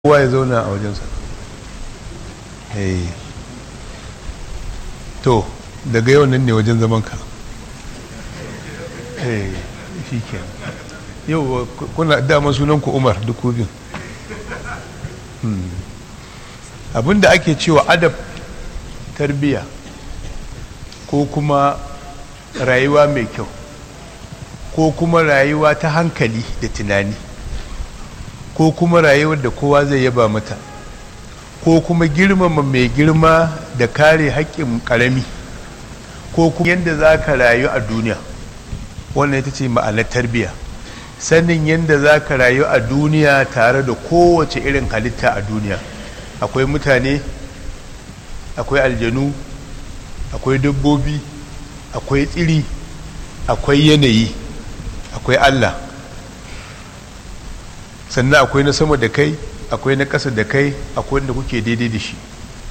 kowa ya zauna a wajensa to daga yau nan ne wajen zamanka shi ke yau kuna dama sunanku umar duk bin abinda ake cewa adab tarbiya ko kuma rayuwa mai kyau ko kuma rayuwa ta hankali da tunani ko kuma rayuwar da kowa zai yaba mata ko kuma girmama mai girma da kare haƙƙin ƙarami ko kuma yadda za ka rayu a duniya wannan ita ce ma'anar tarbiyya sanin yadda za ka rayu a duniya tare da kowace irin halitta a duniya akwai mutane akwai aljanu akwai dabbobi akwai tsiri akwai yanayi akwai allah sannan akwai na sama da kai akwai na ƙasa da kai akwai wanda kuke daidai da shi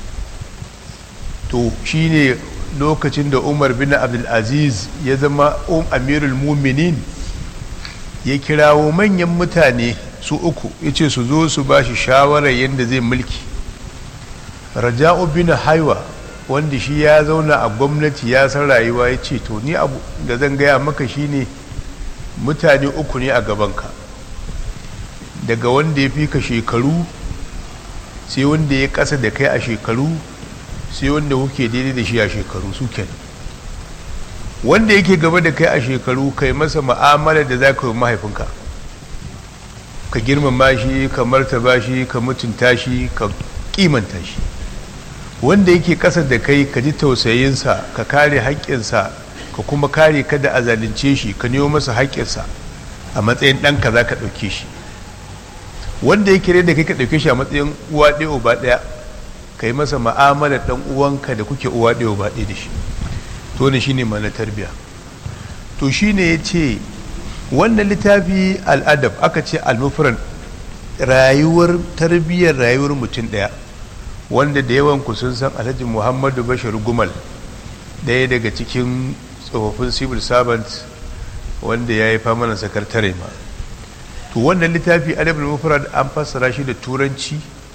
to shine lokacin da umar bin abdulaziz ya zama um amirul muminin ya kirawo manyan mutane su uku ya ce su zo su ba shi shawarar yadda zai mulki raja'u bin haiwa wanda shi ya zauna a gwamnati ya san rayuwa ya ce to ni abu da zan gaya maka shine mutane uku ne a gabanka daga wanda ya fi ka shekaru sai wanda ya kasa da kai a shekaru sai wanda kuke daidai da shi a shekaru su kenan wanda yake gaba da kai a shekaru kai masa ma'amala da za ka yi mahaifinka ka girmama shi ka martaba shi ka mutunta shi ka kimanta shi wanda yake kasa da kai ka ji tausayinsa ka kare haƙƙinsa ka kuma kare kada a zalunce shi ka nemo masa haƙƙinsa a matsayin ɗanka za ka ɗauke shi wanda yake da kai ka ɗauke shi a matsayin uwa ɗaya uba ɗaya ka yi masa ma'amalar ɗan uwanka da kuke uwa ɗaya uba ɗaya da shi to ne shine mana tarbiya to shine ya ce wannan littafi al'adab aka ce almufran rayuwar tarbiyyar rayuwar mutum ɗaya wanda da yawan ku sun san alhaji muhammadu bashir gumal ɗaya daga cikin tsofaffin civil servant wanda ya yi famanan sakatare ma to wannan littafi adabul mufrad an fassara shi da turanci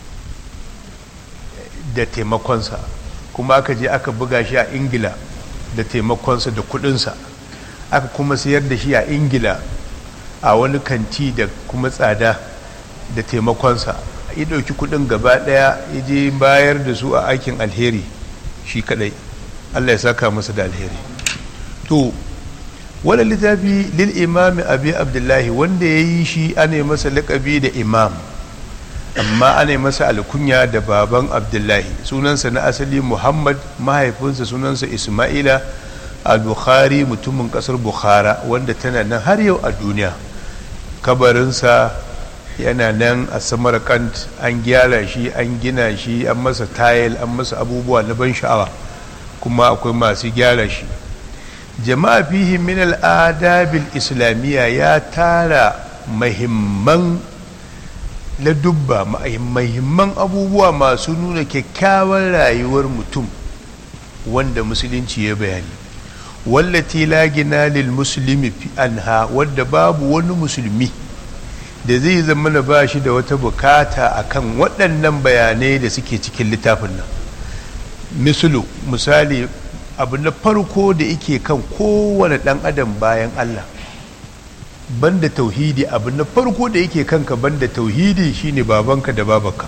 da taimakonsa kuma aka je aka buga shi a ingila da taimakonsa da kudinsa aka kuma sayar da shi a ingila a wani kanti da kuma tsada da taimakonsa ya ɗauki kudin gaba ɗaya ya je bayar da su a aikin alheri shi kadai allah ya saka masa da alheri to wani littafi lil imami abi abdullahi wanda ya yi shi ana masa laƙabi da imam amma ana masa alkunya da baban abdullahi sunansa na asali muhammad mahaifinsa sunansa ismaila al-bukhari mutumin ƙasar bukhara wanda tana nan har yau a duniya kabarinsa yana nan a samarkand an gyara shi an gina shi an masa tayil an masa abubuwa na ban sha'awa kuma akwai masu gyara shi jama'a fihi min al'adabil islamiyya ya tara mahimman ladubba mahimman abubuwa masu nuna kyakkyawar rayuwar mutum wanda musulunci ya bayani wallati la gina lil muslimi fi anha wadda babu wani musulmi da zai zama na ba shi da wata bukata akan waɗannan bayanai da suke cikin littafin nan misalu misali abu na farko da yake kan kowane ɗan adam bayan Allah banda tauhidi abu na farko da yake kanka banda tauhidi shine babanka da babanka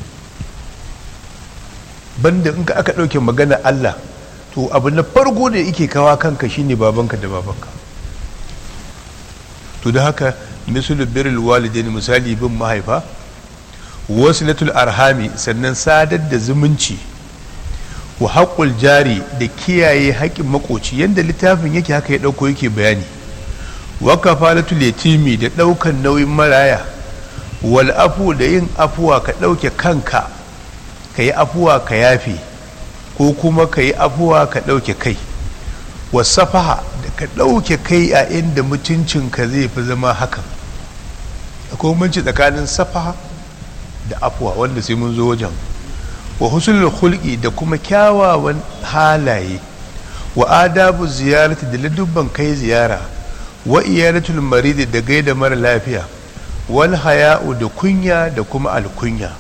banda in ka aka ɗauke magana Allah to abu na farko da yake kawa kanka shine babanka da babanka to da haka misalu birrul walidain misali bin mahaifa wasilatul arhami sannan sadar da zumunci wa haƙul jari da kiyaye haƙƙin makoci yadda littafin yake haka ya ɗauko yake bayani wa kafalatul yatimi da ɗaukan nauyin maraya wal afu da yin afuwa ka ɗauke kanka ka yi afuwa ka yafe ko kuma ka yi afuwa ka ɗauke kai wa safaha da ka ɗauke kai a inda mutuncinka zai fi zama hakan akwai manci tsakanin safaha da afuwa wanda sai mun zo wajen wa husnul khulqi da kuma kyawawan halaye wa adabu ziyarati da ladubban kai ziyara wa iyalatul marid da gaida mara lafiya wal haya'u da kunya da kuma alkunya